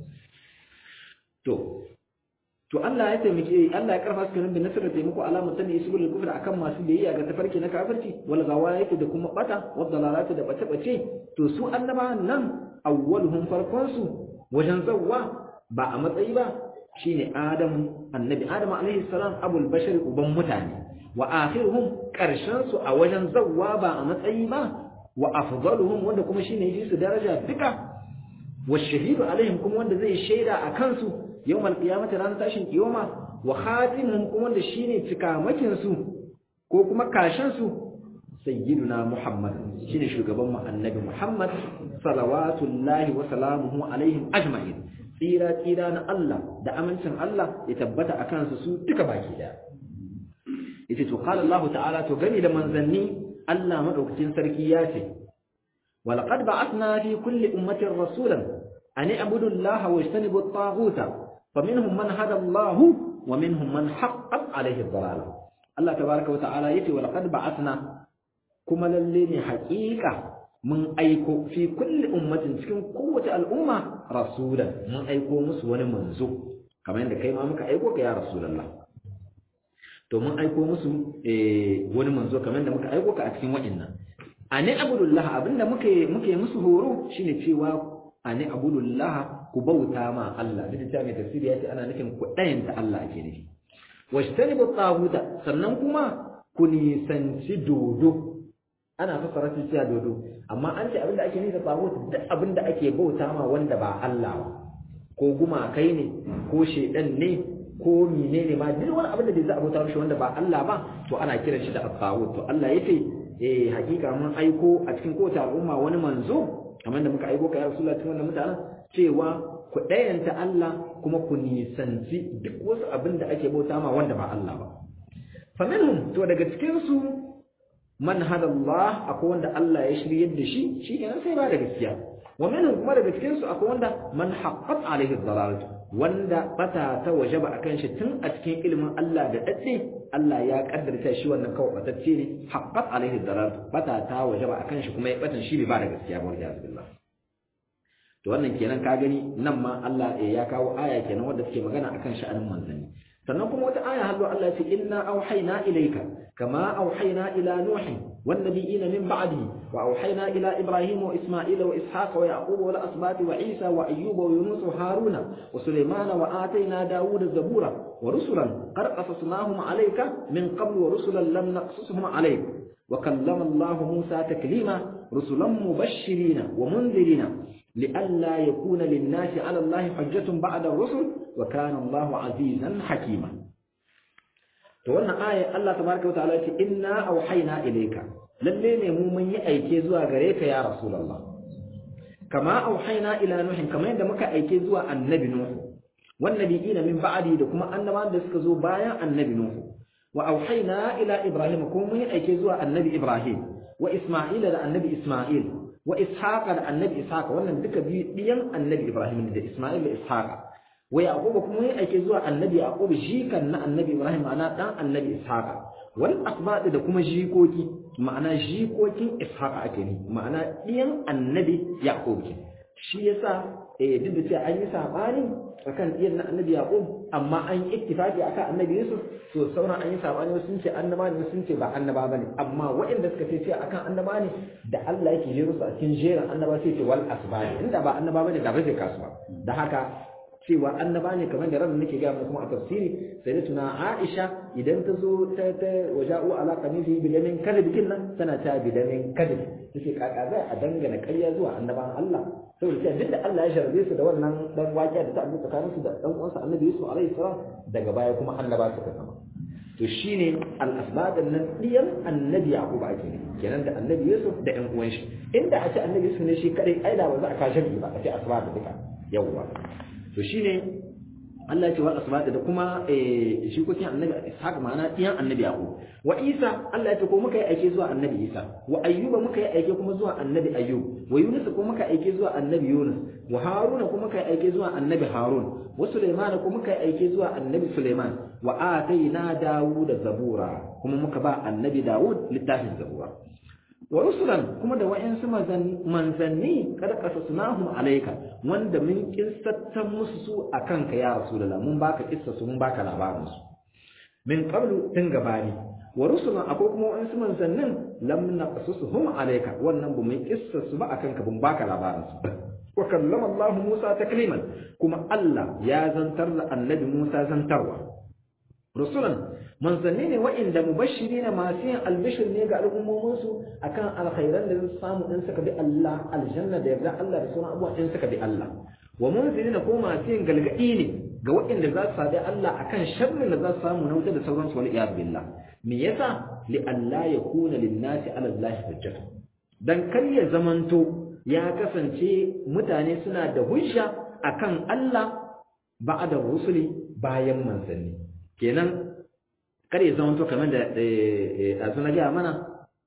to to Allah ya taimake Allah ya karfa su kan bin nasara taimako alamun tani isbul kufr akan masu biyayya ga tafarki na kafirci wal gawayati da kuma bata wad dalalati da bace bace to su annabawan nan awwaluhum farkon su wajen zawwa ba a matsayi ba shine Adamu annabi Adamu alaihi salam abul bashar uban mutane wa akhiruhum karshen su a wajen zawwa ba a matsayi ba wa afdaluhum wanda kuma shine yafi su daraja duka wa shahidu alaihim kuma wanda zai shaida a kansu yawm alqiyamati ran tashin kiyama wa khatimuhum kuma wanda shine cikamakin su ko kuma kashin su sayyiduna muhammad shine shugaban mu annabi muhammad salawatullahi wa salamuhu alaihim ajma'in tsira tsira na Allah da amincin Allah ya tabbata a kansu su duka baki daya yace to qala Allah ta'ala to gani da manzanni Allah madaukakin sarki ya ce walaqad ba'athna fi kulli ummatin rasulan an i'budu Allah wa ijtanibu at-taghuta faminhum man hada Allah wa minhum man haqqat alayhi ad-dalalah Allah tabaaraka wa ta'ala yace walaqad ba'athna kuma lalle ne haƙiƙa mun aiko fi kulli ummatin cikin kowace al'umma rasulan mun aiko musu wani manzo kamar yadda kai ma muka aiko ka ya rasulullah to mun aiko musu wani manzo kamar yadda muka aiko ka a cikin wa'annan ani abudullah abinda muke muke musu horo shine cewa ani abudullah ku bauta ma Allah duk da mai tafsiri ya ce ana nufin ku dayanta Allah ake nufi washtanibu taguta sannan kuma ku nisanci dodo ana fassara shi cewa dodo amma an ce abinda ake nufi da tagut duk abinda ake bauta ma wanda ba Allah ba ko gumakai ne ko shedan ne ko menene ma duk wani abin da bai za a bauta mishi wanda ba Allah ba to ana kiran shi da tagut to Allah yace eh hakika mun aiko a cikin kowace al'umma wani manzo kamar da muka aiko ka ya Rasulullah cikin wannan mutanen cewa ku dayanta Allah kuma ku nisanci duk wasu abin da ake bauta ma wanda ba Allah ba faminhum to daga cikin su man hada Allah akwai wanda Allah ya shiryar da shi shi kenan sai ba da gaskiya wa minhum kuma daga cikin su akwai wanda man haqqat alaihi dhalalatu wanda bata ta wajaba akan shi tun a cikin ilimin Allah da dadde Allah ya kaddarta shi wannan kawai batacce ne haqqat alaihi dhalalatu bata ta wajaba akan shi kuma ya batan shi ba da gaskiya ba wajen billah to wannan kenan ka gani nan ma Allah ya kawo aya kenan wanda take magana akan sha'anin manzanni sannan kuma wata aya hallo Allah ya ce inna auhayna ilayka kama auhayna ila nuh wan nabiyina min ba'dihi wa auhayna ila ibrahim wa isma'ila wa ishaqa wa yaqub wa al-asbat wa isa wa ayyub wa yunus wa haruna wa sulaymana wa atayna dawuda zabura wa rusulan qad qasasnahum alayka min qabl wa rusulan lam naqsushum alayk wa kallama Allah Musa taklima rusulan mubashirin wa munzirina لئلا يكون للناس على الله حجة بعد الرسل وكان الله عزيزا حكيما to wannan aya Allah tabaraka wa ta'ala ce inna auhayna ilayka lalle ne mu mun yi aike zuwa gare ka ya rasulullah kama auhayna ila nuhin kama yadda muka aike zuwa annabi nuhu wan nabiyina min ba'di da kuma annabawan da suka zo bayan annabi nuhu wa auhayna ila ibrahim kuma mun yi aike zuwa annabi ibrahim wa isma'ila da annabi isma'il wa ishaqa da annabi ishaqa wannan duka biyu diyan annabi ibrahim da isma'il da ishaqa wa yaqub kuma yayi ake zuwa annabi yaqub jikan na annabi ibrahim ana dan annabi ishaqa wal asbad da kuma jikoki ma'ana jikokin ishaqa ake ne ma'ana diyan annabi yaqub ke shi yasa eh duk da cewa an yi sabani akan diyan na annabi yaqub amma an yi ittifaqi akan annabi yusuf to sauran an yi sabani sun ce annaba ne sun ce ba annaba bane amma waɗanda suka ce cewa akan annaba ne da Allah yake jero su a cikin jerin annaba sai ce wal asbani inda ba annaba bane da ba zai kasuwa da haka cewa annaba ne kamar da ran nake ga mu kuma a tafsiri sai da tuna Aisha idan ta zo ta ta waja'u ala qamisi bil yamin kadib kinnan tana ta bil yamin kadib take kaka zai a dangana ƙarya zuwa annaban Allah saboda cewa duk da Allah ya sharbe su da wannan dan waƙiya da ta abu tsakaninsu da dan uwansa Annabi Yusuf alaihi salam daga baya kuma annaba suka zama to shine al-asbad nan diyan annabi Yaqub ake ne kenan da annabi Yusuf da ƴan uwan shi inda a ce annabi Yusuf ne shi kadai ai da ba za a kashe ba a ce asbad duka yawwa to shine Allah ya ce wal asbat da kuma shi ko annabi Ishaq ma'ana ɗiyan annabi Yaqub wa Isa Allah ya ce ko muka yi aike zuwa annabi Isa wa Ayyuba muka yi aike kuma zuwa annabi Ayyub wa Yunus ko muka aike zuwa annabi Yunus wa Haruna ko muka yi aike zuwa annabi Harun wa Sulaiman ko muka yi aike zuwa annabi Sulaiman wa ataina Dawud zabura kuma muka ba annabi Dawud littafin zabura wa rusulan kuma da wa'yansu manzanni kada qasasnahum alayka wanda mun kissattan musu su akan ka ya rasulullah mun baka kissa su mun baka labarin su min qablu tun gabani wa rusulan akwai kuma wa'yansu manzannin lam naqasusuhum alayka wannan bu mun kissa su ba akan ka bun baka labarin su wa kallama Allah Musa takliman kuma Allah ya zantar da annabi Musa zantarwa rusulan manzanni ne wa'inda mubashiri ne masu yin albishir ne ga al'ummominsu akan alkhairan da zai samu in suka bi Allah aljanna da yarda Allah da sauran abubuwa in suka bi Allah wa munzirina ko masu yin galgadi ne ga wa'inda za su sabi Allah akan sharrin da za su samu na wuta da sauransu wal iyad billah me yasa li alla yakuna lin-nasi ala Allah hujjatu dan kar ya zamanto ya kasance mutane suna da hujja akan Allah ba'da rusuli bayan manzanni kenan kar ya zama to kamar da a suna gaya mana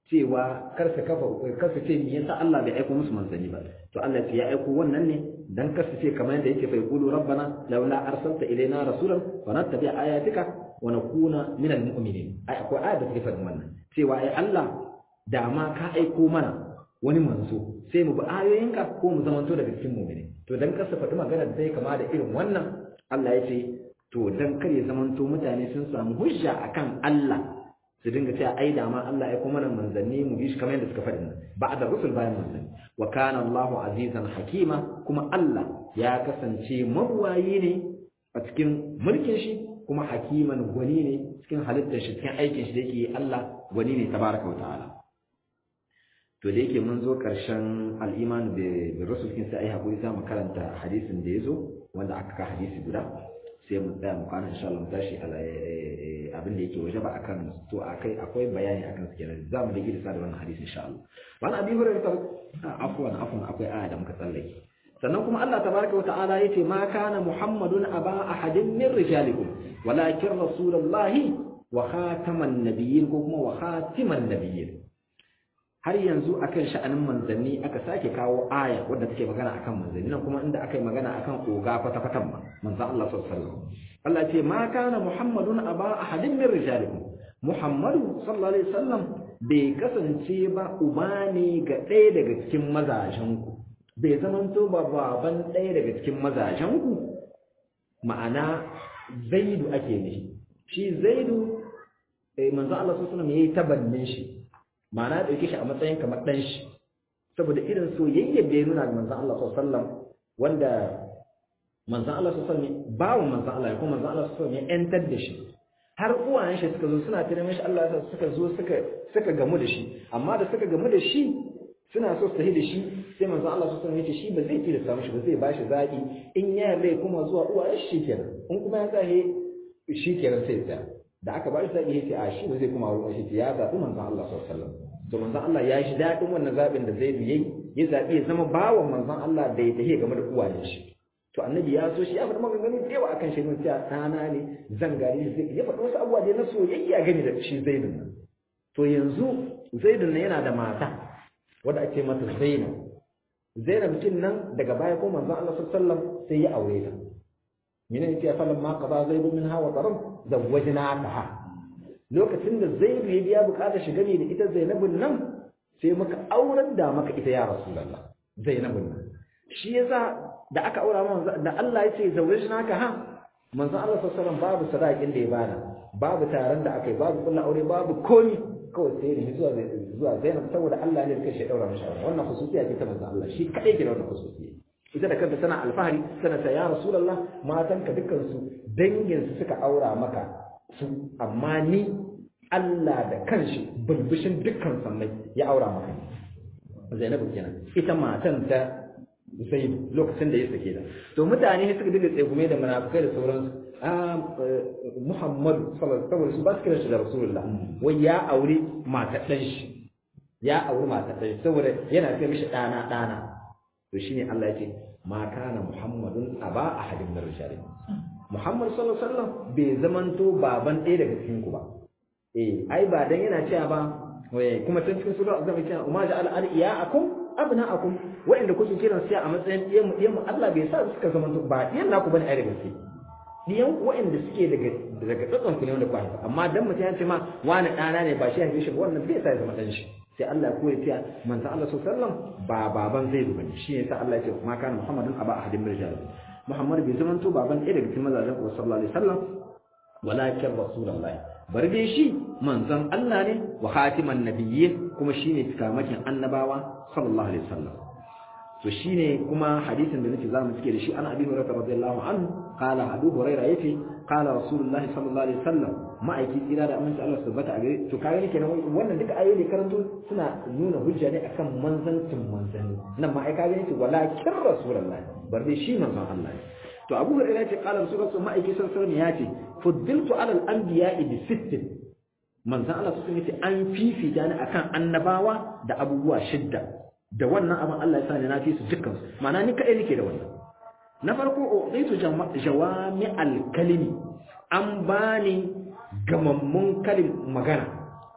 cewa kar su kafa kar su ce me yasa Allah bai aiko musu manzanni ba to Allah ya aiko wannan ne dan kar su ce kamar yadda yake fa yaqulu rabbana laula arsalta ilaina rasulan wa nattabi ayatika wa nakuna minal mu'minin ai akwai aya da take faɗin wannan cewa ai Allah da ma ka aiko mana wani manzo sai mu bi ayoyinka ko mu zamanto daga cikin mu'mini to dan kar su faɗi magana da zai kama da irin wannan Allah ya ce to dan kar ya zamanto mutane sun samu hujja akan Allah su dinga cewa ai da ma Allah ya kuma manzanni mu bi shi kamar yadda suka faɗi nan ba'da rusul bayan manzanni wa kana Allahu azizan hakima kuma Allah ya kasance mabuwayi ne a cikin mulkin shi kuma hakiman gwani ne cikin halittar shi cikin aikin shi da yake Allah gwani ne tabaraka wa ta'ala to da yake mun zo karshen al-iman bi rusul kin sai ai hakuri za mu karanta hadisin da yazo wanda aka ka hadisi guda sai mu tsaya mu kwana insha Allah mu tashi abin da yake waje ba akan to akai akwai bayani akan su kenan za mu da gida da wannan hadisi insha Allah wani abi hurairah afwan afwan akwai aya da muka tsallake sannan kuma Allah tabaraka wata'ala yace ma kana muhammadun aba ahadin min rijalikum walakin rasulullahi wa khataman nabiyyin ko kuma wa khatiman nabiyyin har yanzu akan sha'anin manzanni aka sake kawo aya wadda take magana akan manzanni nan kuma inda aka yi magana akan oga kwata-kwatan ma manzan Allah sallallahu alaihi wasallam Allah ce ma kana muhammadun aba ahadin min rijalikum muhammadu sallallahu alaihi wasallam bai kasance ba uba ne ga ɗaya daga cikin mazajen ku bai zamanto ba baban ɗaya daga cikin mazajen ku ma'ana zaidu ake nishi shi zaidu eh, manzan Allah sallallahu alaihi wasallam yayi tabannin shi ma'ana ya ɗauke shi a matsayin kamar ɗan shi saboda irin soyayyar da ya nuna ga manzan Allah sallallahu wanda manzan Allah sallallahu bawan manzan Allah ya kuma manzan Allah sallallahu ya ƴantar da shi har uwayen shi suka zo suna tare mishi Allah ya suka zo suka suka gamu da shi amma da suka gamu da shi suna so su tafi da shi sai manzan Allah sallallahu ya ce shi ba zai tilasta mishi ba zai bashi zaɓi in ya yarda ya kuma zuwa uwayen shi kenan in kuma ya tsaye shi kenan sai ya tsaya da aka ba shi zaɓi ya ce a shi ba zai kuma wurin shi ya zaɓi manzan Allah sallallahu alaihi wasallam to manzon Allah ya shi daɗin wannan zaɓin da zai yi ya zaɓi ya zama bawan manzon Allah da ya tafi game da uwayen shi to annabi ya so shi ya faɗi maganganu da yawa akan shi mun cewa ɗana ne zan gari shi ya faɗi wasu abubuwa da na soyayya gani da shi zaidun nan to yanzu zaidun nan yana da mata wadda ake mata zainab zainab cin nan daga baya ko manzon Allah sallallahu alaihi wasallam sai ya aure ta mina ne ya falan ma qada zaidun min hawa taram zawwajnaka lokacin da zaidu ya biya bukatar shiga ne da ita zainabun nan sai muka aurar da maka ita ya rasulullah zainabun nan shi yasa da aka aura manzo da Allah ya ce zawajnaka ha manzo Allah sallallahu alaihi wasallam babu sadakin da ya bada babu taron da aka yi babu kullu aure babu komi kawai sai ne zuwa zuwa Zainab saboda Allah ne ya shi daura mishi wannan khususiya ce ta manzo Allah shi kadai ke da wannan khususiya ita da kanta tana alfahari tana ta ya rasulullah matanka dukkan su dangin su suka aura maka su amma ni Allah da kanshi bulbushin dukkan sannai ya aura maka Zainabu kenan ita matan ta Zaid lokacin da ya sake ta to mutane suka dinga tsegume da munafikai da sauransu a Muhammad sallallahu alaihi wasallam ba su kira shi da Rasulullah wai ya aure matar dan shi ya aure matar dan shi saboda yana ce mishi dana dana to shine Allah ya ce ma kana Muhammadun aba ahadin min rijalikum Muhammad sallallahu alaihi wasallam bai zamanto baban ɗaya daga cikin ku ba eh ai ba dan yana cewa ba kuma tun cikin sura azaba cewa umma ja'al al-iyaakum abna'akum wa'inda kuke kiran sai a matsayin ɗiyan mu ɗiyan mu Allah bai sa suka zamanto ba ɗiyan naku bane ai daga cikin ɗiyan wa'inda suke daga daga tsatson ku ne wanda ku haifa amma dan mutum ya ce ma wani ɗana ne ba shi haife shi ba wannan bai sa ya zama ɗan shi sai Allah ya koya cewa manzon Allah sallallahu alaihi wasallam ba baban zai bane shi ne sa Allah ya ce ma kana Muhammadun aba ahadin min rijal Muhammad bai zama to baban ɗaya daga cikin mazajen ku sallallahu alaihi wasallam walakin rasulullahi bari dai shi manzon Allah ne wa khatiman nabiyyin kuma shine cikamakin annabawa sallallahu alaihi wasallam to shine kuma hadisin da nake zamu cike da shi an abi hurairah radiyallahu anhu qala abu hurairah yace qala rasulullahi sallallahu alaihi wasallam ma'aiki tsira da aminci Allah subhanahu a gare to kaga kenan wannan duka ayoyi ne karanto suna nuna hujja ne akan manzancin manzanni nan ma ai kaga yace walakin rasulullahi bar dai shi manzon Allah ne to abu hurairah yace qala rasulullahi ma'aiki sallallahu alaihi wasallam yace fuddiltu ala al-anbiya'i bi sittin manzon Allah sun yace an fifita ni akan annabawa da abubuwa shidda da wannan abin Allah ya sa ni na fi su dukkan su ma'ana ni kadai nake da wannan na farko uqitu jawami al-kalimi an bani gamammun kalim magana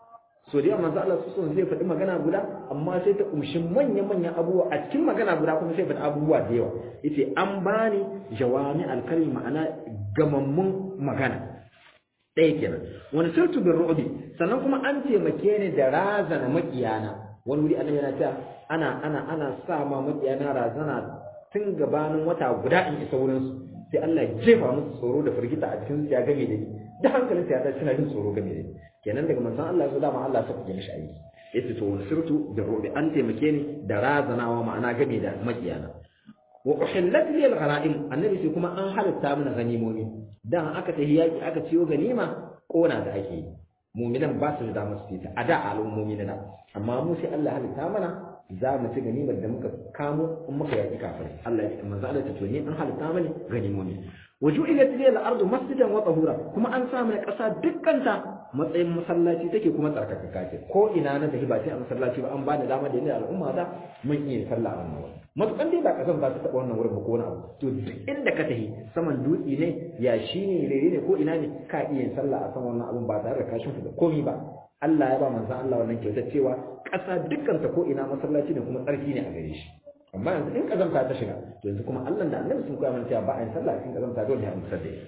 so da manzo Allah su zai faɗi magana guda amma sai ta kumshi manya-manyan abubuwa a cikin magana guda kuma sai faɗi abubuwa da yawa yace an bani jawami al-kalimi ma'ana gamammun magana ɗaya kenan wani sirtu bin ru'bi sannan kuma an taimake ni da razana makiyana wani wuri annabi yana cewa ana ana ana sa ma makiyana razana tun gabanin wata guda in isa wurin su sai Allah ya jefa musu tsoro da firgita a cikin su ya game da ni da hankalin sa ya tashi suna jin tsoro game da ni kenan daga manzon Allah ya dama Allah ya saka mishi aiki yace to wani sirtu bin ru'bi an taimake ni da razanawa ma'ana game da makiyana wa uhillat li al-ghanaim annabi sai kuma an halatta mana ganimomi dan aka tafi yaki aka ciyo ganima kona da ake yi mu'minan ba su da damar su ta a da al'ummomi na amma mu sai Allah halitta mana za mu ci ganimar da muka kamo in muka yaki kafirai Allah ya ce manzo Allah ta tuni an halitta mana ganimomi waju'ilat li al-ardu masjidan wa tahura kuma an sa mana kasa dukkanta matsayin masallaci take kuma tsarkakaka ce ko ina na tafi ba sai a masallaci ba an bani dama da ni al'umma da mun iya sallah a wannan wurin matukan dai ba kasan ba ta taba wannan wurin ba ko wani abu to duk inda ka tafi saman dutse ne yashi ne rere ne ko ina ne ka iya yin sallah a saman wannan abun ba tare da kashin da komai ba Allah ya ba manzon Allah wannan kyautar cewa ƙasa dukkanta ko ina masallaci ne kuma tsarki ne a gare shi amma yanzu in kazamta ta shiga to yanzu kuma Allah da Annabi sun koya mana cewa ba a yin sallah cikin kazamta dole ne a musar da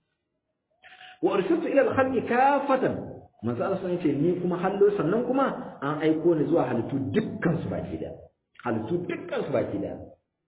wa arsaltu ila al-khalqi kafatan manzo Allah sun ce ni kuma hallo sannan kuma an aiko ni zuwa halittu dukkan su baki da halittu dukkan su baki da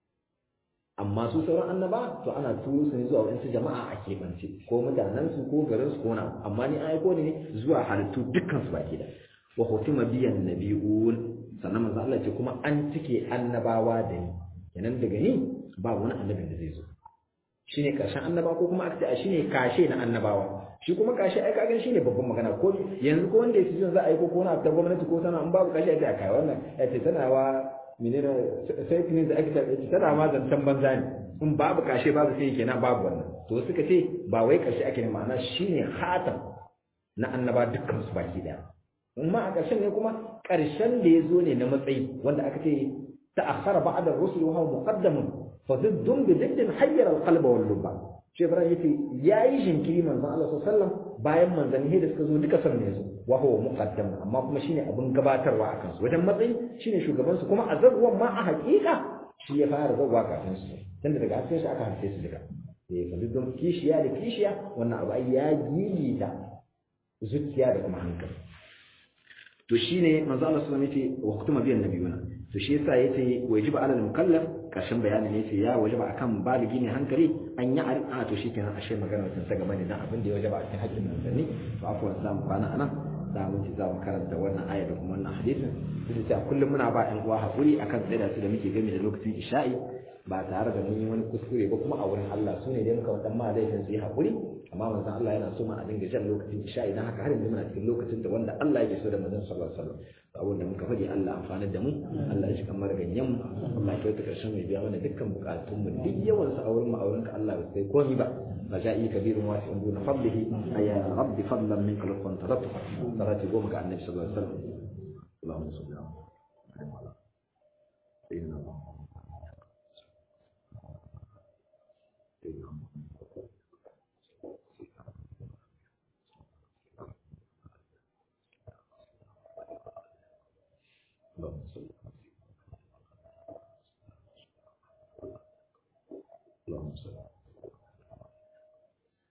amma su sauran annaba to ana turo su ne zuwa wadansu jama'a a keɓance ko mutanen su ko garin su ko na amma ni an aiko ni ne zuwa halittu dukkan su baki da wa hutima biyan nabiyun sannan manzo Allah ce kuma an cike annabawa da ni kenan daga ni ba wani annabin da zai zo shine karshen annabawa ko kuma aka ce shine kashe na annabawa shi kuma kashe ai kaga shine babban magana ko yanzu ko wanda yake za a yi ko ko na ta gwamnati ko tana in babu kashe ai kai wannan ai ce tana wa menene sai kinin da ake tafi tana ma zancan banza ne in babu kashe babu sai kenan babu wannan to suka ce ba wai kashe ake ne ma'ana shine khatam na annaba dukkan su baki daya amma a ƙarshen ne kuma ƙarshen da ya zo ne na matsayi wanda aka ce ta'akhkhara ba'da ar-rusul wa huwa muqaddamun fa ziddun bi ziddin hayyara al-qalba wal lubba shi ibrahim yace yayi jinkiri manzon Allah sallallahu alaihi wasallam bayan manzanni da suka zo duka san ne su wa huwa muqaddam amma kuma shine abun gabatarwa a kansu wajen matsayi shine shugaban su kuma a zaguwan ma a haƙiƙa shi ya fara zaguwa kafin su tunda daga hasken shi aka harfe su duka eh fa ziddun kishiya da kishiya wannan abu ai ya gilita zuciya da kuma hankali to shine manzo Allah sallallahu alaihi wasallam yace wa kutuma biyan nabiyuna to shi yasa yace wajiba alal mukallaf karshen bayani ne yace ya wajaba akan baligi ne hankali an yi a to shikenan ashe magana tun ta gaba ne dan abin da ya wajaba a cikin haƙƙin manzanni to afwan za mu kwana anan da mun ci za mu karanta wannan aya da kuma wannan hadisin duk da kullum muna ba ƴan uwa hakuri akan tsaida su da muke game da lokacin isha'i ba tare da mun yi wani kuskure ba kuma a wurin Allah su ne dai muka wadan ma laifin su yi hakuri amma manzon Allah yana so ma a dinga jan lokacin isha idan haka har yanzu muna cikin lokacin da wanda Allah yake so da manzon sallallahu alaihi wasallam abin da muka faɗi Allah amfana da mu Allah ya shiga mara ganyen mu Allah ya kyauta karshen mai biya mana dukkan bukatun mu duk yawan sa a wurin mu a wurin ka Allah ba sai komai ba raja'i kabirun wasi'un duna fadlihi ayya rabbi fadlan minka lakum tarattu salati goma ga annabi sallallahu alaihi wasallam Allahumma salli ala sayyidina Muhammad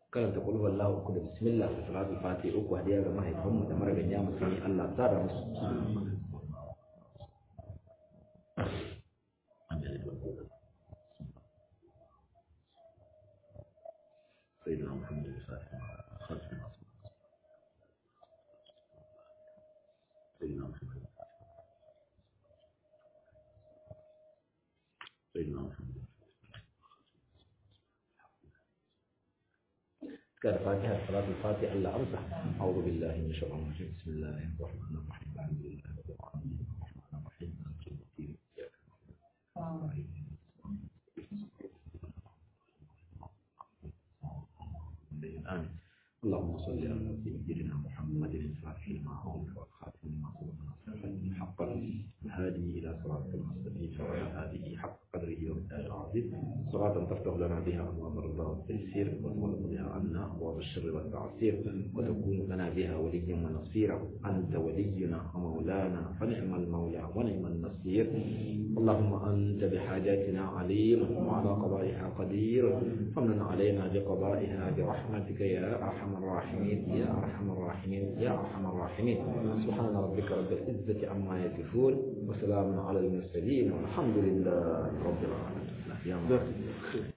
karanta kulhu wallahu uku da bismillah da salatu fati uku hadiya ga mahaifanmu da maraganya musulmi Allah ta da musu سيدنا محمد الفاتح خلف الناس سيدنا محمد سيدنا محمد كان فاتحة صلاة الفاتحة ألا أمسح أعوذ بالله من الشيطان الرجيم بسم الله الرحمن الرحيم الحمد لله رب العالمين الرحمن الرحيم مالك يوم الدين إياك نعبد وإياك نستعين آمين اللهم صل على سيدنا محمد الفاتح لما أغلق والخاتم لما سبق ناصر الحق الهادي إلى صراط المستقيم وعلى آله حق قدره ومقداره العظيم صلاة تفتح لنا بها أبواب الرضا والتيسير وتغلق بها عنا أبواب الشر والتعسير وتكون لنا بها وليا ونصيرا أنت ولينا ومولانا فنعم المولى ونعم النصير اللهم أنت بحاجاتنا عليم وعلى قضائها قدير فمن علينا بقضائها برحمتك يا أرحم الراحمين يا أرحم الراحمين يا أرحم الراحمين سبحان ربك رب العزة عما يصفون وسلام على المرسلين والحمد لله رب العالمين يا